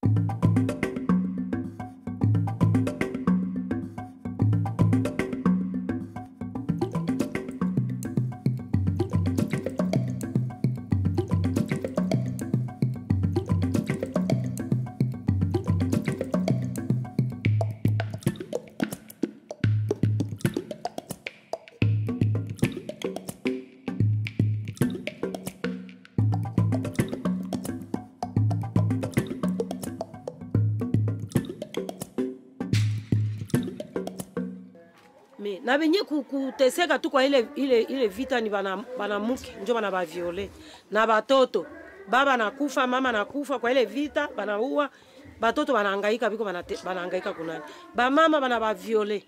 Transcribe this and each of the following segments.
Me, na benye ku- kuteseka tu kwa ile, ile, ile vita ni bana- banamuke njo bana baviole na batoto baba nakufa mama nakufa kwa ile vita banaua batoto banahangaika biko banate- banahangaika kunani bamama bana baviole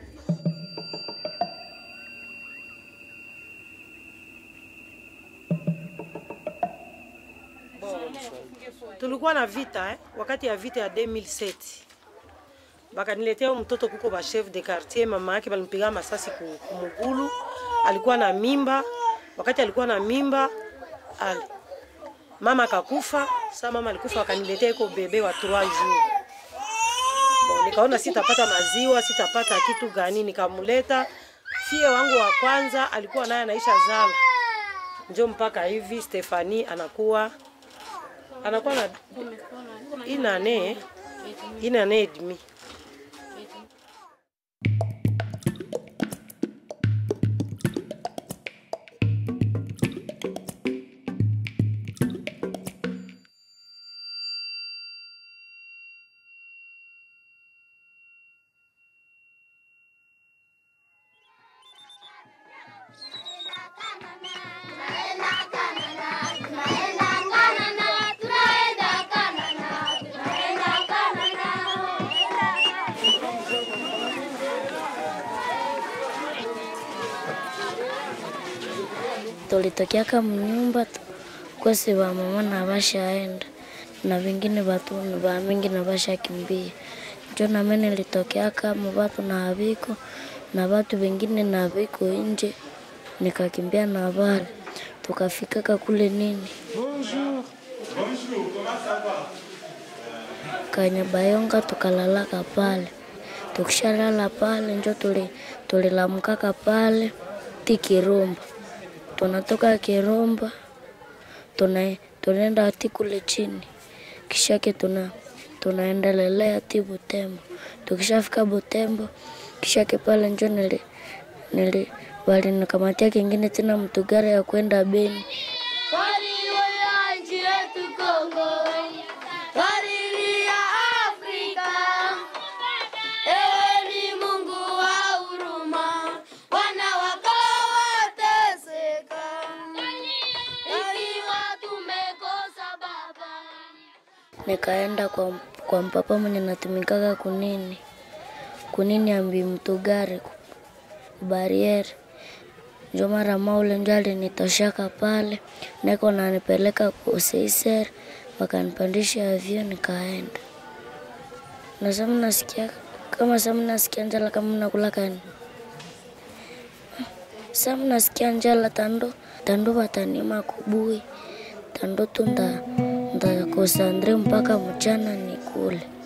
tulikuwa na vita eh? wakati ya vita ya 2007 bakaniletea huyu mtoto kuko ba chef de quartier, mama yake balimpiga masasi ku- kumugulu, alikuwa na mimba. Wakati alikuwa na mimba ali mama akakufa. Sasa mama alikufa, wakaniletea iko bebe wa 3 jours. Bon, nikaona sitapata maziwa, sitapata kitu gani, nikamleta fie wangu wa kwanza, alikuwa naye anaisha zala, njo mpaka hivi Stefani anakuwa anakuwa na inane inane et demi tulitokeaka mnyumba tu- kwesi wa mama na bashaenda na vingine vatu va mingi na bashakimbia njo name nilitokeaka mu vatu na haviko na vatu vingine na viko nje nikakimbia na vale tukafikaka kule nini Kanyabayonga tukalalaka pale, tukishalala pale njo tuli tulilamkaka pale ti Kirumba, tunatoka Kirumba tuna tunaenda ti kule chini, kishake tuna tunaendelelea ti Butembo. Tukishafika Butembo, kishake pale njo nili nili walinikamatia kingine tena mtugari ya kwenda Beni. nchi yetu Kongo, ya Afrika. Ewe ni Mungu wa huruma, wana wako wateseka, ikiwa tumekosa Baba. nikaenda kwa, kwa mpapa mwenye natumikaka kunini kunini ambi mtugari bariere njo mara maule njo alinitoshaka pale neko nanipeleka kuseiser wakanipandisha avyo nikaenda nasema nasikia kama sasa nasikia njala kama nakula kani sasa nasikia njala tando tando watanima kubui tando tu nda ndakosandre mpaka mchana nikule